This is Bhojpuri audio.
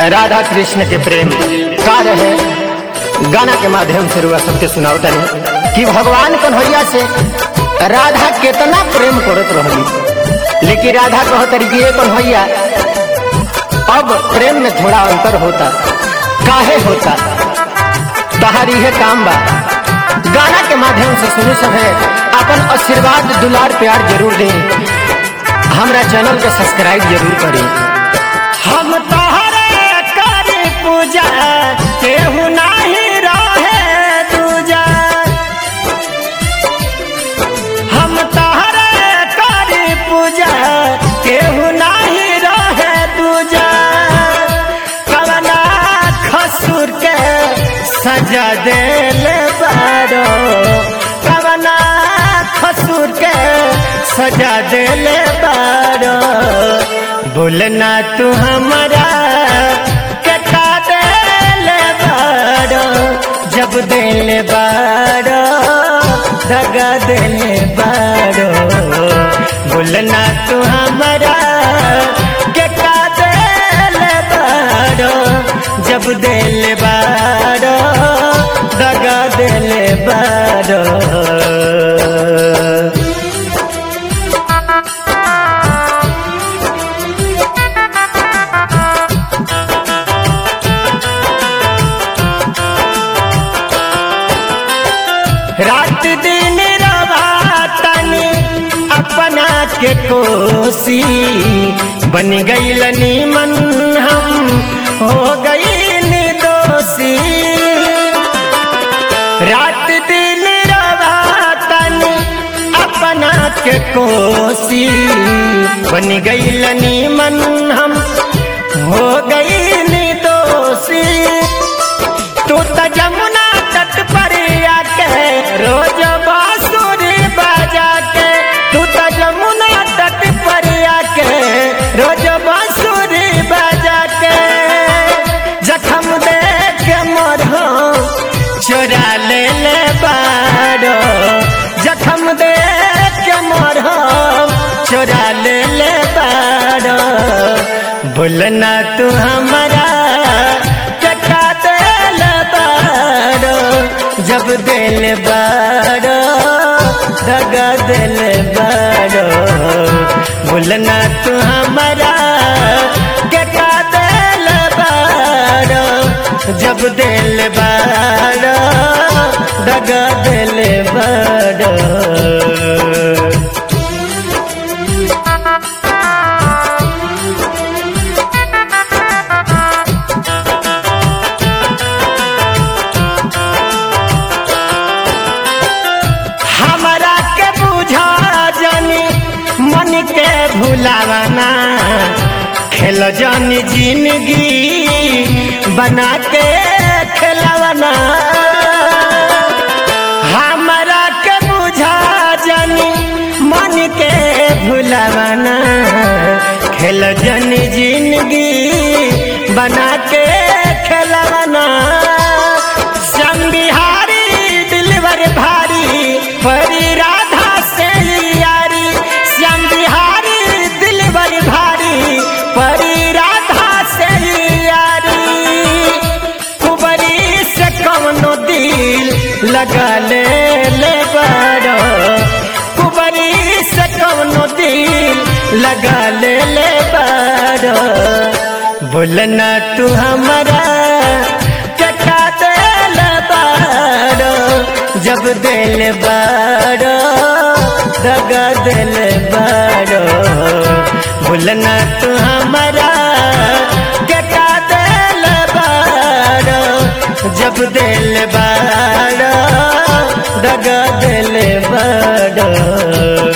राधा कृष्ण के प्रेम का रहे गाना के माध्यम से रुआ सबके सुनावतनी कि भगवान कन्हैया से राधा कितना प्रेम करत रहली लेकिन राधा कहतरी कि ये कन्हैया अब प्रेम में थोड़ा अंतर होता काहे होता तहारी है काम बा गाना के माध्यम से सुने सब है अपन आशीर्वाद दुलार प्यार जरूर दें हमरा चैनल के सब्सक्राइब जरूर करें हम तोहरे करी पूजा केहू नाही रहे दूजा हम तोहरे करी पूजा केहू नाही रहे दूजा कवना खसुर के सजा देले बारो कवना खसुर के सजा देले बारो बोलना तू हमारा कटा देले बारो जब देले बारो दगा देले बारो बोलना तू हमारा कटा देले बारो जब देले बारो दगा देले बारो रात दिन रवातनी अपना के कोसी बन गई मन हम हो गई दोषी रात दिन रवातनी अपना के कोसी बन गई मन हम हो गई दोषी तू तो जमुना तट पर आके रोज बांसुरी बजा के तू तो जमुना तट पर आके रोज बांसुरी बजा के जखम दे के मोर हो चोरा ले ले बारो जखम दे के मोर हो चोरा ले ले बारो बोलना तू हमारा चका दिल बारो जब दिल बारो दगा दिल बारो बोलना तू हमारा चका दिल बारो जब दिल बारो दगा दिल बारो हमरा के बुझा जानी मन के भुलावाना खेल जानी जिंदगी बना के खेलवाना हमरा के बुझा जानी मन के भुलावाना खेल जानी जिंदगी बना के खेलवाना श्याम बिहारी दिलवर भारी परी राधा से यारी श्याम बिहारी दिलवर भारी परी राधा से यारी कुबरी से कौनो दिल लगा ले ले बारो कुबरी से कौनो दिल लगा ले ले बारो बोलना तू हमारा चटा दिल बारो जब दिल बारो दगा दिल बारो बोलना तू हमारा चटा दिल बारो जब दिल बारो दगा दिल बारो